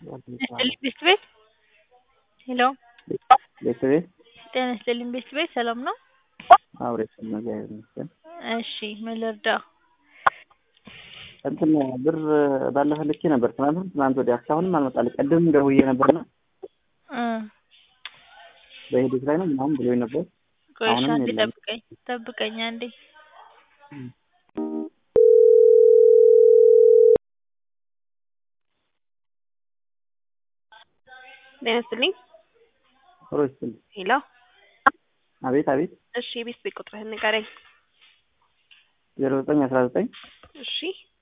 ይስጥልኝ ቤት ቤት ሄሎ ቤት ቤት ጤና ይስጥልኝ ቤት ቤት ሰላም ነው? አብሬ እግዚአብሔር ይመስገን። እሺ ምን ልርዳህ? እንትን ብር ባለፈ ልኬ ነበር ትናንት ትናንት ወዲያ እስካሁንም አልመጣልኝ። ቅድም ደውዬ ነበርና እ በሂደት ላይ ነው ምናምን ብሎኝ ነበር። ቆይ እሺ አሁንም አንዴ የለም። ጠብቀኝ ጠብቀኝ አንዴ ጤና ይስጥልኝ ሮ ይስጥልኝ። ሄሎ አቤት አቤት እሺ የቤት ቤት ቁጥርህን ንገረኝ ዜሮ ዘጠኝ አስራ ዘጠኝ እሺ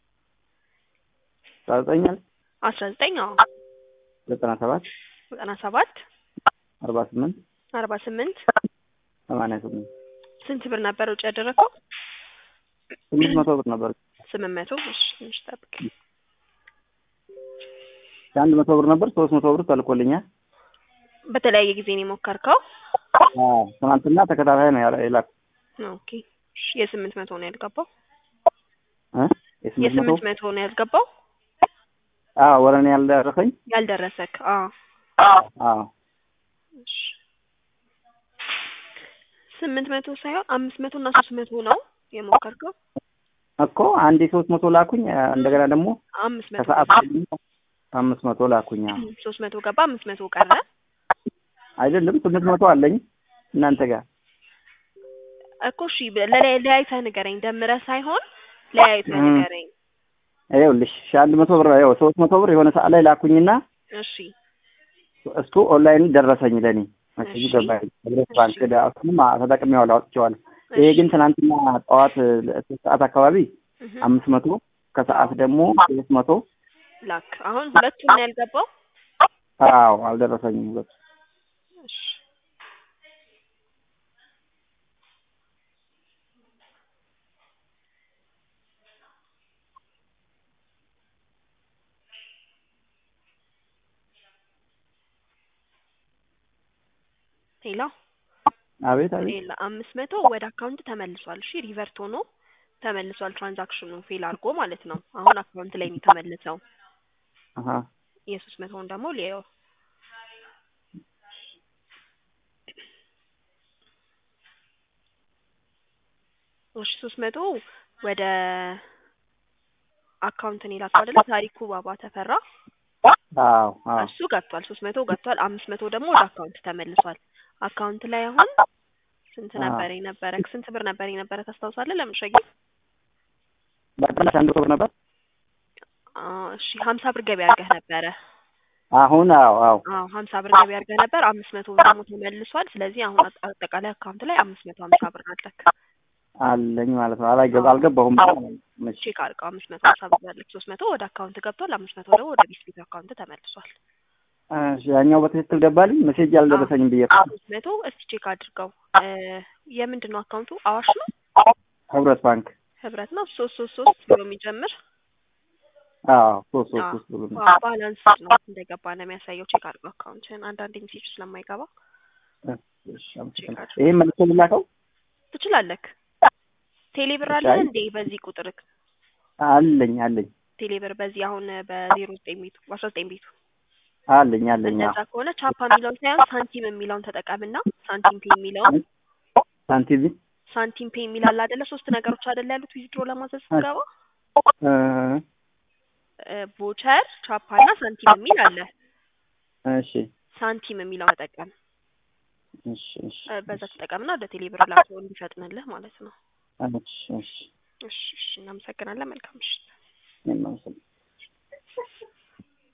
አስራ ዘጠኝ አለ አስራ ዘጠኝ አዎ ዘጠና ሰባት ዘጠና ሰባት አርባ ስምንት አርባ ስምንት ሰማንያ ስምንት ስንት ብር ነበር ውጭ ያደረገው? ስምንት መቶ ብር ነበር። ስምንት መቶ እሺ ትንሽ ጠብቀኝ አንድ መቶ ብር ነበር ሶስት መቶ ብር ተልኮልኛል። በተለያየ ጊዜ ነው የሞከርከው? አዎ ትናንትና ተከታታይ ነው ያለ የላኩ ኦኬ እሺ የስምንት መቶ ነው ያልገባው? እ የስምንት መቶ የስምንት መቶ ነው ያልገባው? አዎ ወደ እኔ ያልደረሰኝ ያልደረሰክ? አዎ አዎ እሺ ስምንት መቶ ሳይሆን አምስት መቶ እና ሶስት መቶ ነው የሞከርከው? እኮ አንዴ ሶስት መቶ ላኩኝ እንደገና ደግሞ አምስት መቶ ከሰዓት ገባ። ደግሞ አምስት መቶ ላኩኝ። አዎ ሶስት መቶ ገባ አምስት መቶ ቀረ። አይደለም ስምንት መቶ አለኝ እናንተ ጋር እኮ እሺ ለላይ- ለያይተህ ንገረኝ ደምረህ ሳይሆን ለያይተህ እም። ንገረኝ። ይኸውልሽ ሺህ አንድ መቶ ብር ይኸው ሶስት መቶ ብር የሆነ ሰዓት ላይ ላኩኝና እሺ እሱ ኦንላይን ደረሰኝ ለኔ መሰጅ እሺ። ገባኝ ህብረት እሺ። ባንክ ዳ እሱንም ተጠቅሜዋለሁ አውጥቼዋለሁ። ይሄ እሺ። ግን ትናንትና ጠዋት ሶስት ሰዓት አካባቢ እህ አምስት መቶ ከሰዓት ደግሞ ሶስት መቶ ላክ አሁን ሁለቱም ነው ያልገባው? አዎ አልደረሰኝም ሁለቱ እሺ ሌላ አቤት አቤት ሌላ አምስት መቶ ወደ አካውንት ተመልሷል። እሺ ሪቨርት ሆኖ ተመልሷል። ትራንዛክሽኑ ፌል አድርጎ ማለት ነው። አሁን አካውንት ላይ ነው የተመለሰው። አሀ የሶስት መቶውን ደግሞ ሊየው እሺ ሶስት መቶ ወደ አካውንት ነው የላከው አይደለ? ታሪኩ ባባ ተፈራ አዎ አዎ እሱ ገብቷል። ሶስት መቶ ገብቷል። አምስት መቶ ደግሞ ወደ አካውንት ተመልሷል። አካውንት ላይ አሁን ስንት አዎ። ነበር የነበረ? ስንት ብር ነበር የነበረ ታስታውሳለህ? ለምሸጊ በቀላሽ አንድ መቶ ብር ነበር እሺ ሀምሳ ብር ገቢ አድርገህ ነበረ። አሁን አዎ አዎ አዎ ሀምሳ ብር ገቢ አድርገህ ነበር። አምስት መቶ ብር ደግሞ ተመልሷል። ስለዚህ አሁን አጠ- አጠቃላይ አካውንት ላይ አምስት መቶ ሀምሳ ብር አለክ። አለኝ ማለት ነው። አላገባ አልገባሁም። መቼ ቼክ አድርገው አምስት መቶ ሀምሳ ብር አለክ። ሶስት መቶ ወደ አካውንት ገብቷል። አምስት መቶ ደግሞ ወደ ቢስቢት አካውንት ተመልሷል። እሺ፣ ያኛው በትክክል ገባልኝ። ሜሴጅ አልደረሰኝም ብዬ ነው። ሶስት መቶ እስቲ ቼክ አድርገው። እ የምንድን ነው አካውንቱ? አዋሽ ነው ህብረት ባንክ ህብረት ነው ሶስት ሶስት ሶስት ብሎ የሚጀምር አዎ ሶስት ሶስት አዎ። ሶስት ብሎ ነው። አዎ፣ ባላንስ ነው እንደገባ ነው የሚያሳየው። ቼክ አድርገው አካውንትን አንዳንድ ሜሴጅ ስለማይገባ እሺ፣ አመሰግናለሁ። ይሄን መልሶ ልላከው ትችላለክ። ቴሌብር እሺ፣ አለ አይ- እንዴ? በዚህ ቁጥር አለኝ አለኝ ቴሌብር በዚህ አሁን በዜሮ ዘጠኝ ቤቱ በአስራ ዘጠኝ ቤቱ አለኝ አለኝ። እንደዛ አዎ ከሆነ ቻፓ የሚለውን ሳይሆን ሳንቲም የሚለውን ተጠቀምና ሳንቲም ፔ የሚለውን ሳንቲም ሳንቲም ፔ የሚል አለ አይደለ? ሶስት ነገሮች አይደለ ያሉት ዊዝድሮ ለማዘዝ ስትገባ እ ቮቸር፣ ቻፓ እና ሳንቲም የሚል አለ። እሺ ሳንቲም የሚለው ተጠቀም። እሺ እሺ እ በዛ ተጠቀምና ወደ ቴሌብር ላከው እንዲፈጥንልህ ማለት ነው። እሺ እሺ እሺ እሺ፣ እናመሰግናለን። መልካም ምሽት። እኔም አመሰግናለሁ።